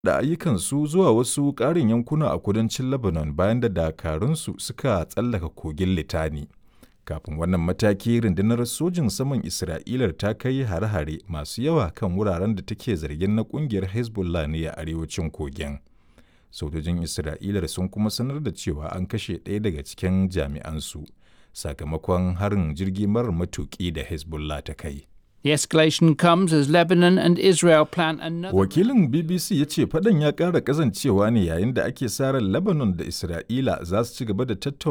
da ayyukansu zuwa wasu ƙarin yankuna a kudancin Lebanon bayan da dakarunsu suka tsallaka kogin Litani. Kafin wannan mataki, rundunar sojin saman Isra'ila ta kai hare-hare masu yawa kan wuraren da take zargin na ƙungiyar Hezbollah ne a arewacin kogin. Sojojin Isra'ila sun kuma sanar da cewa an kashe ɗaya daga cikin jami'ansu sakamakon harin jirgi marar matuƙi da Hezbollah ta kai. The escalation comes as Lebanon and Israel plan another. Wakilin BBC ya ce fadan ya ƙara ƙazancewa ne yayin da ake sa ran Lebanon da Isra'ila za su ci gaba da tattauna